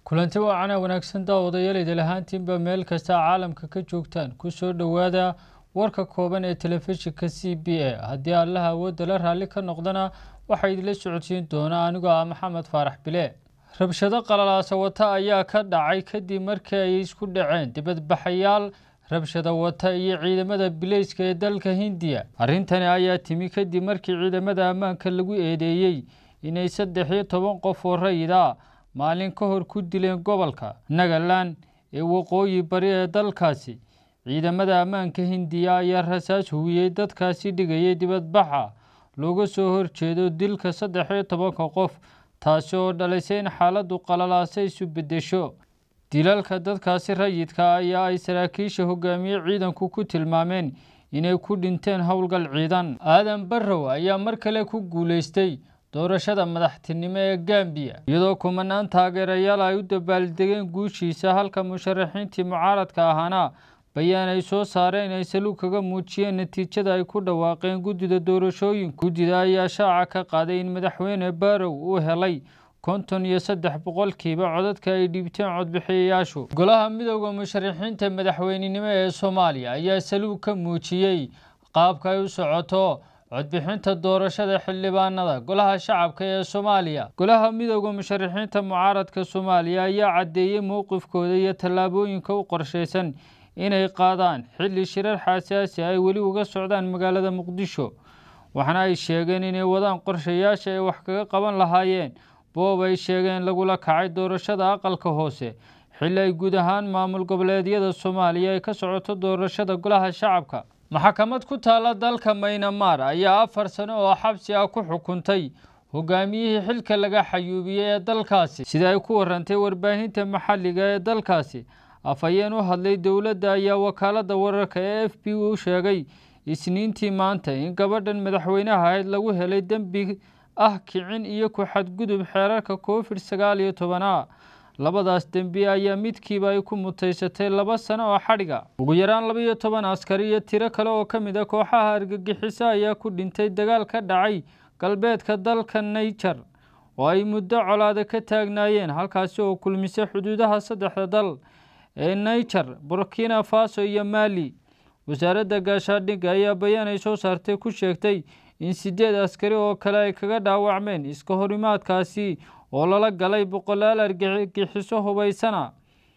kulanti waacana wanaagsan daawadayaal idil ahaantiinba meel kasta caalamka ka joogtaan kusoo dhowaada warka kooban ee telefishinka c b a haddii allaha awoodda la raalli ka noqdana waxaa idinla socodsiin doona anigoo ah maxamed faarax bile rabshado qalalaasa wata ayaa ka dhacay kadib markii ay isku dhaceen dibadbaxayaal rabshado wata iyo ciidamada bileyska ee dalka hindiya arrintani ayaa timi kadib markii ciidamada ammaanka lagu eedeeyey inay saddex iyo toban qof oo rayida maalin ka hor ku dileen gobolka nagaland ee waqooyi bari ee dalkaasi ciidamada ammaanka hindiya ayaa rasaas huwiyey dadkaasi dhigayay dibadbaxa looga soo horjeedo dilka saddex iyo tobanka qof taasi oo dhalisay in xaaladdu qalalaasa isu beddesho dilalka dadkaasi rayidka ayaa ay saraakiisha hogaamiye ciidanku ku tilmaameen inay ku dhinteen howlgal ciidan aadan barrow ayaa mar kale ku guulaystay doorashada madaxtinimo ee gambiya iyadoo kumanaan taageerayaal ay u dabaaldegeen guushiisa halka musharaxiintii mucaaradka ahaana bayaan ay soo saareen ay saluug kaga muujiyeen natiijada ay ku dhawaaqeen guddida doorashooyinka guddida ayaa shaaca ka qaaday in madaxweyne barrow uu helay konton iyo saddex boqolkiiba codadka ay dhiibteen codbixiyayaashu golaha midooda musharaxiinta madaxweynenimo ee soomaaliya ayaa saluug ka muujiyey qaabka ay u socoto codbixinta doorashada xildhibaanada golaha shacabka ee soomaaliya golaha midooda musharaxiinta mucaaradka soomaaliya ayaa caddeeyey mowqifkooda iyo tallaabooyinka u qorshaysan inay qaadaan xilli shirar xasaasi ay weli uga socdaan magaalada muqdisho waxaana ay sheegeen inay wadaan qorshayaasha ay wax kaga qaban lahaayeen boob ay sheegeen lagula kacay doorashada aqalka hoose xilli ay guud ahaan maamul goboleedyada soomaaliya ay ka socoto doorashada golaha shacabka maxkamad ku taala dalka maynamar ayaa afar sano oo xabsi ah ku xukuntay hogaamiyihii xilka laga xayuubiyey ee dalkaasi sida ay ku warantay warbaahinta maxalliga ee dalkaasi afhayeen u hadlay dowladda ayaa wakaaladda wararka ee f b u sheegay isniintii maanta in gabadhan madaxweynaha ahayd lagu helay dembi ah kicin iyo ku xadgudub xeerarka covid sagaal iyo tobana labadaas dembi ayaa midkiiba ay ku mutaysatay laba sano oo xadhiga ugu yaraan laba iyo toban askari iyo tiro kale oo ka mid a kooxaha argagixiso ayaa ku dhintay dagaal ka dhacay galbeedka dalka naijer oo ay muddo colaada ka taagnaayeen halkaasi oo kulmisay xuduudaha saddexda dal ee naijer burkina faso iyo mali wasaaradda gaashaadhigga ayaa bayaan ay soo saartay ku sheegtay in sideed askari oo kale ay kaga dhaawacmeen iska horimaadkaasi oo lala galay boqolaal argagixiso hubaysana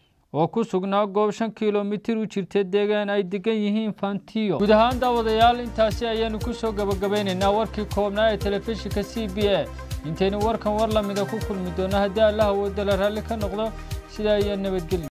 oo ku sugnaa goob shan kilomitir u jirta deegaan ay degan yihiin fantiyo guud ahaan daawadayaal intaasi ayaanu kusoo gabagabeynaynaa warkii koobnaa ee telefishinka c b a intaynu warkan war lamida ku kulmi doono haddii allaha woodala raalli ka noqdo sidaa iyo nabadgelyo